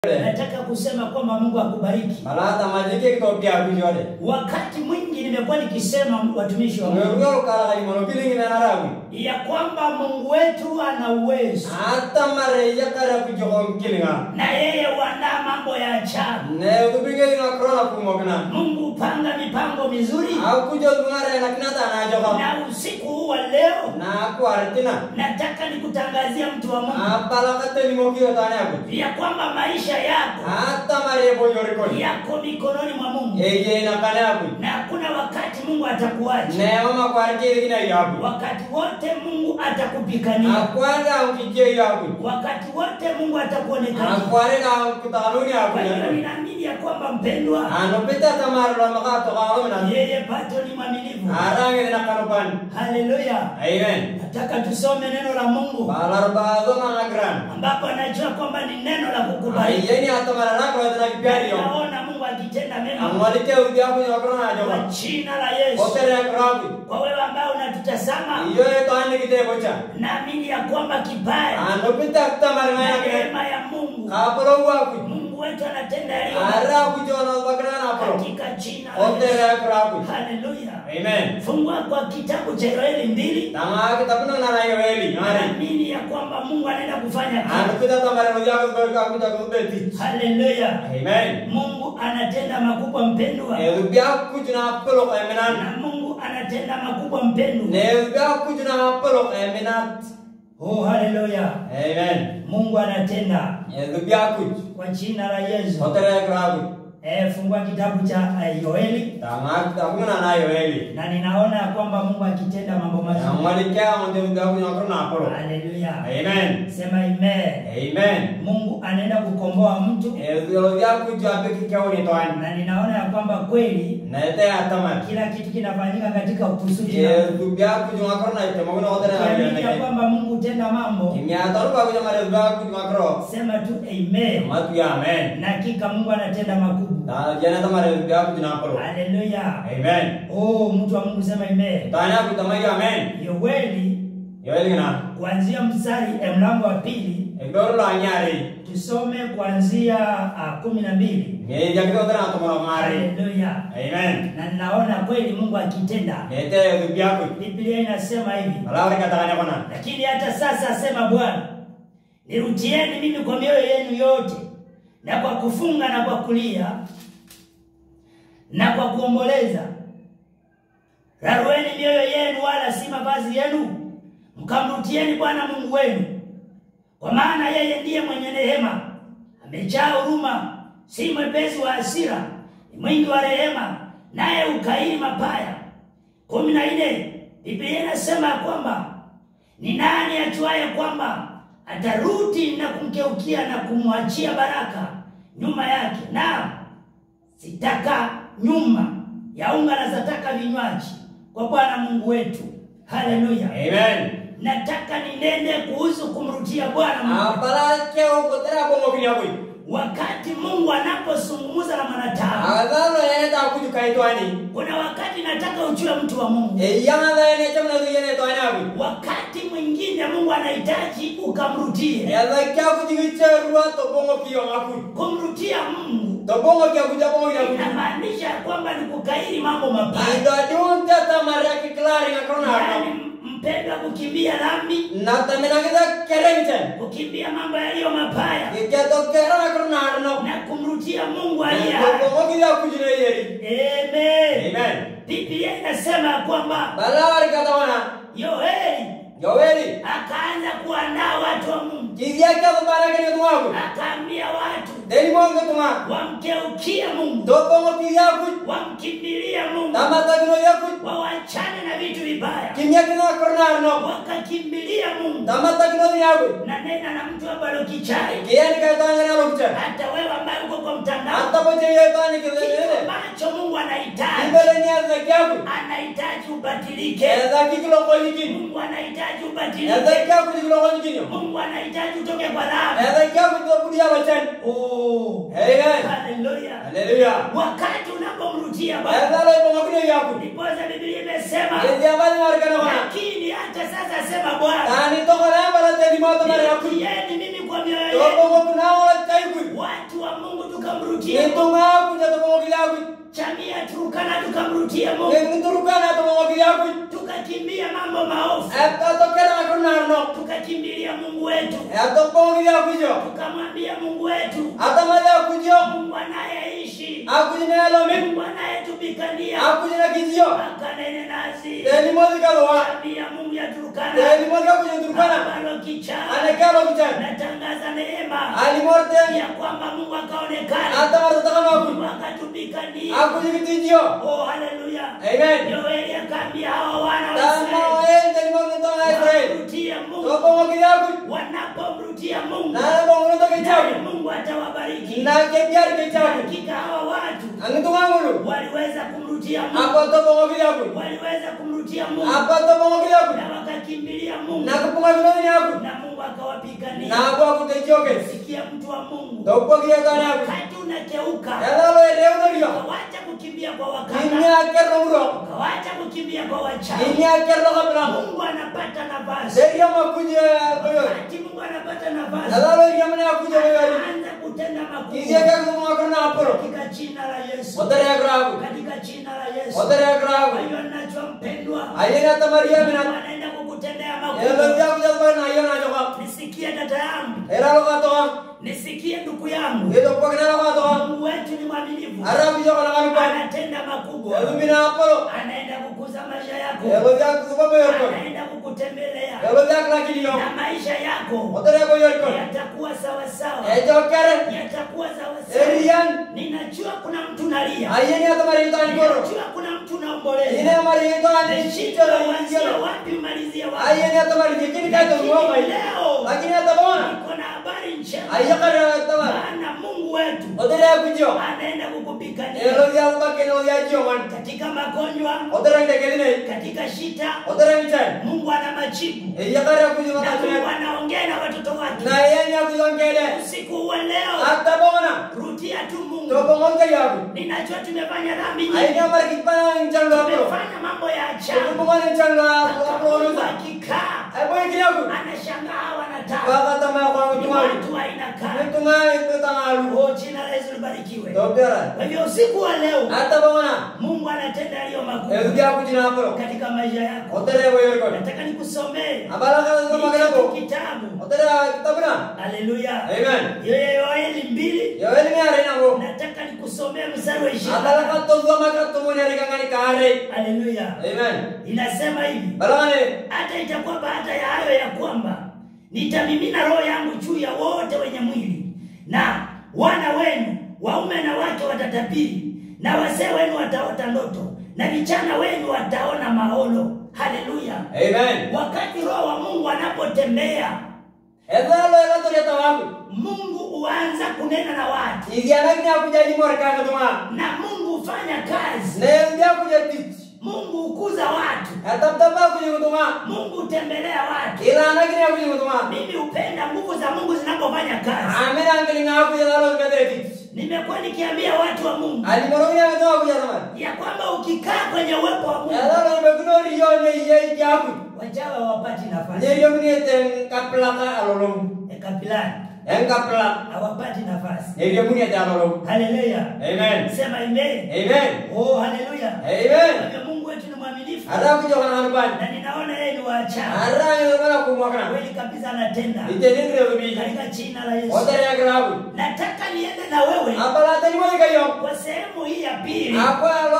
nataka kusema kwamba Mungu akubariki. Malata majike kitopia kujode. Wakati mwingi nimekuwa nikisema watumishi wa Mungu Ngero kala kali mono kilingi na narawi. ya kwamba Mungu wetu ana uwezo Ata mare ya kara kujogo kilinga. na yeye huandaa mambo ya ajabu. Ne ubige nga krona kumokna. Mungu hupanga mipango mizuri, Au kujo ngare na kinata na jogo. na usiku huu wa leo Na ku artina. nataka nikutangazia mtu wa Mungu Apala kate ni mokio tane abu. ya kwamba maisha yako Ata mare bojori ko. yako mikononi mwa Mungu Eye na kane abu. na hakuna wakati Mungu atakuacha. Ne mama kwarike ina yabu. Wakati wote Mungu atakupigania, Akwanda ukije yabu. wakati wote Mungu atakuonekana. Akware na kutanuni abu. Kwa hiyo ninaamini ya kwamba mpendwa, Anopita tamar lo makato kawo na. yeye bado ni mwaminifu. Arange na kanopan. Haleluya! Amen. Nataka tusome neno la Mungu Balar bazo mga gran. ambapo anajua kwamba ni neno la kukubariki. Ayeni atamara na kwa tena kipiari yo. Naona Mungu akitenda mema Amwalite udia ku nyokro na kwa joba. jina la Yesu. Otere krabi. Kwa wewe ambao unatutazama, Iyo to ane kite bocha. naamini ya kwamba kibaya Anopita tamar na na ke. neema ya Mungu, Kapro wa ku. Mungu wetu anatenda yaliyo Ara ku jona bakra na pro. katika jina la Yesu. Otere krabi. Haleluya. Amen. Fungua kwa kitabu cha Yoeli mbili. Tama kitabuno na na yoeli. Ngani. Naamini ya kwamba Mungu anaenda kufanya kazi. Anopita tamar no ya ku ka ku ta ku beti. Haleluya. Amen. Mungu anatenda makubwa mpendwa, Ne ubia ku juna polo ka menan. na Mungu anatenda makubwa mpendwa. Ne ubia ku juna polo ka menat. Oh, haleluya. Amen. Mungu anatenda Ne ubia ku. kwa jina la Yesu. Otere krabi. Eh, fungua kitabu cha eh, Yoeli Tama kitabuno na na yoeli. na ninaona ya kwamba Mungu akitenda mambo mazuri. Amwalikia onde ubia ku nyokro na pro. Haleluya. Amen. Sema amen. Amen. Mungu anaenda kukomboa mtu Ezio vya kujua peke kao ni toani. na ninaona ya kwamba kweli Nete atama. kila kitu kinafanyika katika kusudi la Mungu. Ezio vya kujua korona ite magona hotere na Ukiamini ya yeye. kwamba Mungu hutenda mambo, Kimya taru kwa kujua mare vya kujua koro. sema tu amen. Matu ya amen. Na hakika Mungu anatenda makubwa. Na jana tamare vya kujua koro. Haleluya. Amen. Oh, mtu wa Mungu sema amen. Tanya kutamai amen. Yoeli Yoeli gina. kuanzia mstari eh, mlango wa pili Ekdoro la nyari. tusome kuanzia ah, kumi na mbili. Nge jakito tena tomoro mari. Haleluya. Amen. Na ninaona kweli Mungu akitenda. Nete ezio vya ku. Biblia inasema hivi. Malawi katanya kona. Lakini hata sasa asema Bwana, nirudieni mimi kwa mioyo yenu yote na kwa kufunga na kwa kulia na kwa kuomboleza. Rarueni mioyo yenu, wala si mavazi yenu, mkamrutieni Bwana Mungu wenu, kwa maana yeye ndiye mwenye rehema, amejaa huruma, si mwepesi wa hasira, ni mwingi wa rehema, naye ukairi mapaya. kumi na nne Biblia inasema ya kwamba ni nani ajuaye kwamba atarudi na kumgeukia na kumwachia baraka nyuma yake? Na sitaka nyuma ya unga na zataka vinywaji kwa Bwana Mungu wetu. Haleluya! Amen. Nataka ninene kuhusu kumrudia Bwana Mungu. Apala keo kotera bongo kinyakui. Wakati Mungu anapozungumza na mwanadamu, Agalo ene ta kuju kaitwani. kuna wakati nataka ujue mtu wa Mungu. E yanga da ene chamna du yene to anabi. Wakati mwingine Mungu anahitaji ukamrudie. E da kya kuju giche ruwa to bongo kiyo ngaku. Kumrudia Mungu To bongo kya kuja bongo ya kuju. inamaanisha kwamba ni kukairi mambo mabaya, Ida dun ta ta maria ki klari na krona yaani no. mpendwa, kukimbia dhambi, Na ta mena kita kerengchen. kukimbia mambo yaliyo mabaya Ki kya to kera na krona no. na kumrudia Mungu aliye To hai. bongo kiya kuju ne yeri. Amen. Amen. Biblia inasema ya kwamba Balawari kata wana. Yoeli Yoweri. akaanza kuandaa watu wa Mungu, Kizia kya to baraka ni tuwaku. akaambia watu Deni bongo tuma. wamgeukie Mungu, To bongo kiya kuju. wamkimbilie Mungu, Tama ta kino ya kuju. wawachane na vitu vibaya, Kimya kina krona no. wakakimbilia Mungu. Tama ta kino ya kuju. Na nena na mtu hapa lokichai, Kiani kaitwani na lokcha. hata wewe ambaye uko kwa mtandao, Hata poche yetwani kitu kizele. ambacho Mungu anahitaji, Ibele ni aza kyaku. anahitaji ubadilike. Eza kikilo kwa nikini. Mungu anahitaji Eza ubadilike. kyaku kikilo kwa nikini. Mungu anahitaji utoke kwa dhambi. Eza kyaku kikilo kudia wachani. Oh, Amen. haleluya! Haleluya. Wakati unapomrudia Bwana, Eza lo ibongo kine yaku. ndiposa Biblia imesema, Ezi abani marikana wana. lakini hata sasa sema Bwana, Tani toko na yamba la teni moto mara yaku. nirudieni mimi kwa mioyo yetu Tobongo kunaola taikui. watu wa mungu tukamrutie Mungu. Nitunga kuja tobongo kilakui. chamia turukana tukamrutie mungu Niturukana tobongo kilakui. tukakimbia mambo maofu Atokera akunarno. tukakimbilia mungu wetu Atobongo kilakui jo. tukamwambia mungu wetu Atamada kujo. mungu anayeishi Akujina lomi. mungu anayetupigania Akujina kijo. akanene nasi Teni mozi kalwa. chamia mungu ya turukana Teni mozi kakuja turukana. ambalo kichaa Anekalo kujan. natangaza neema Alimorte. ya kwamba mungu akaonekana Atamada takamaku. mungu akatupigania Akujina kijo. oh haleluya Amen. yoeli akaambia hawa wana wa Tama Israeli en teni mozi tonga Israel. wamrutie mungu Tobongo kilakui. wanapomrutia mungu Nana bongo toke naye chaku. mungu atawabariki Na kebiar ke chaku. hakika hawa watu Angitunga ngulu. waliweza kumrutia mungu Apa tobongo kilakui. waliweza kumrutia mungu Apa tobongo kilakui. na wakakimbilia mungu Na kupunga vinoni yaku. na mungu akawapigania Na kwa kutejoke. sikia mtu wa mungu Topo kia tani yaku. wakati unakeuka Elalo ereuno rio. ukawacha kukimbia kwa wakanga Ini akerro uro. ukawacha kukimbia kwa wachawi Ini akerro kapna. mungu anapata nafasi Seria makuje boyo. wakati mungu anapata nafasi Elalo ria mene akuje boyo. anaanza kutenda Izi makubwa akerro mwakona aporo. katika jina la yesu Otere agravu. katika jina la yesu Otere kwa agravu. hiyo nachwa mpendwa Ayena tamaria mungu mina. anaenda kukutendea Elo makubwa vya kuja kwa na ayona joka. nisikie dada yangu Elalo katoa. nisikie ndugu yangu Yedo kwa kina katoa. mungu wetu ni mwaminifu Arabu joka na kanupa. anatenda makubwa Elo mina aporo. anaenda kukuza maisha yako Elo vya kuzuba boyo. anaenda kukutembelea Elo vya klakini yo. na maisha yako Otere boyo. yatakuwa sawa sawa Ejo kere. yatakuwa sawa sawa Erian. ninajua kuna mtu nalia Ayeni atamari tani koro. ninajua kuna mtu naomboleza Ine mari tani Shida shito uanzie injio. wapi umalizie wapi Ayeni atamari kini kaito mwaka. Lakini leo Lakini atabona. niko na habari njema Ayakara atamari. maana mungu wetu Otere kujo. anaenda kukupigania Elo vya mbake no vya jio man. katika magonjwa Otere ndekeline. katika shida Otere mchan. mungu ana majibu Ayakara kujo na mungu matatuya. anaongea na watoto wake Na yeni akujo ngede. usiku wa leo Atabona. rudia tu mungu Topo ngonga yaku. ninajua tumefanya dhambi nyingi Ayeni amari kipana njalo apro. tumefanya mambo ya ajabu Topo ngani njalo apro mungu nusa. akikaa Ayboy kiyaku. anashangaa wanataka Baka tama kwa ni mtumari. watu ainakaa Mtunga itu tangalu. oh jina la yesu libarikiwe Topera. kwa hivyo usiku wa leo Atabona. mungu anatenda yaliyo Elo makubwa vya kujina apro. katika maisha yako Otere boyo ko. nataka nikusomee Abala kana sama kana hicho bo. kitabu Otere kitabuna. haleluya Amen. yoeli mbili Yo eli mi are na bo. nataka nikusomee mstari wa Abala ishirini ka to zama ka to mo ne kangani kare. haleluya Amen. inasema hivi Balane. hata itakuwa baada ya hayo ya kwamba nitamimina roho yangu juu ya wote wenye mwili na wana wenu waume na wake watatabiri na wazee wenu wataota ndoto na vijana wenu wataona maono haleluya Amen. wakati roho wa mungu anapotembea Edalo ela to yata wangu. mungu huanza kunena na watu Igiana kini akuja di mor ka tuma. na mungu hufanya kazi Ne ndia kuja tich. mungu hukuza watu Atap tapa kuja tuma. mungu hutembelea watu Ila na kini akuja tuma. mimi hupenda nguvu za mungu zinapofanya kazi Amen angeli nga akuja dalo kadre tich. nimekuwa nikiambia watu wa mungu Ali moro ya to akuja tuma. ya kwamba ukikaa kwenye uwepo wa mungu Edalo be kuno riyo ne ye jaku. wachawa hawapati nafasi Ne riyo ni ten kaplaka alolong. kapilani En kapla. hawapati nafasi Ne riyo ni ta alolong. haleluya Amen. sema amen Amen. oh haleluya Amen. Kwa hivyo mungu wetu ni mwaminifu Ara kuja kana hanupan. na ninaona yeye ni waachawa Ara yo kana kumwakana. kweli kabisa anatenda Ite ni riyo bi. katika jina la yesu Otere ya grabu. nataka niende na wewe Abala tani mo kayo. kwa sehemu hii ya pili Apa